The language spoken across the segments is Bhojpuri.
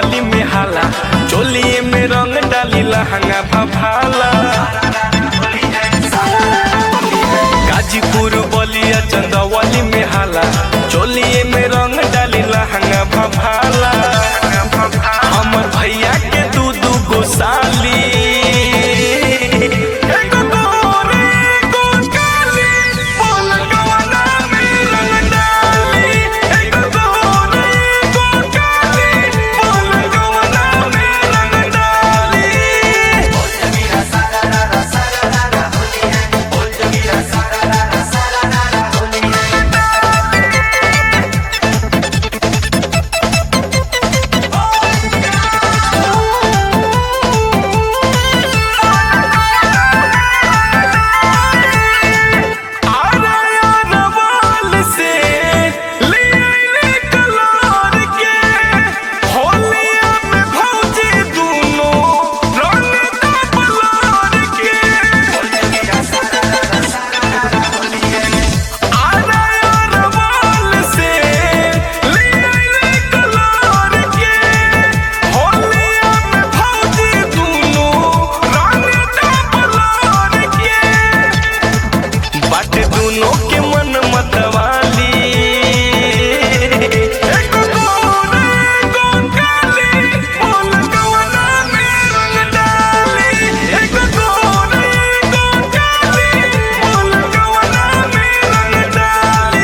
चंदौली में हाला चोलिए में रंग डाली लहंगा भभाला गाजीपुर बलिया चंदौली में हाला चोलिए में रंग डाली लहंगा भभाला हमर भैया के दू दू गो साली एगो गोरी, एगो काली, बोल कवना में रंग डाली। एगो गोरी, एगो काली, बोल कवना में रंग डाली। आरयानवाल से ले आइले कलार के होलिया में भौजी दूनो रंग दा बलार के आरयानवाल से ले आइले कलार के होलिया में भौजी दूनो रंग दा बलार के बाटे दोनों के मन मतवाली एको गोरे, एको काली, बोल कवना में रंग डाली। एको गोरे, एको काली, बोल कवना में रंग डाली।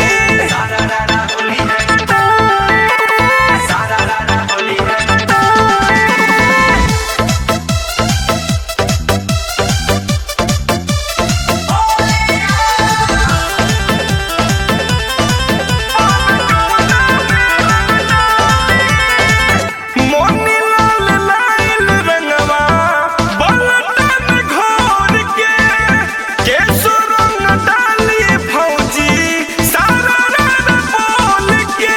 मोनी लाल लाल रंगवा बलटन घोर के केसो रंग डाली फौजी सारा रंग बोल के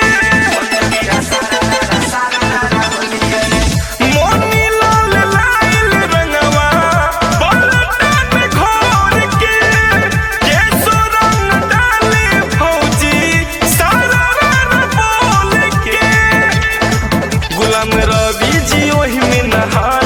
मोनी लाल लाल रंगवा बलटन घोर के केसो रंग डाली फौजी सारा रंग बोल के गुलाम रवि जी ओही में नहा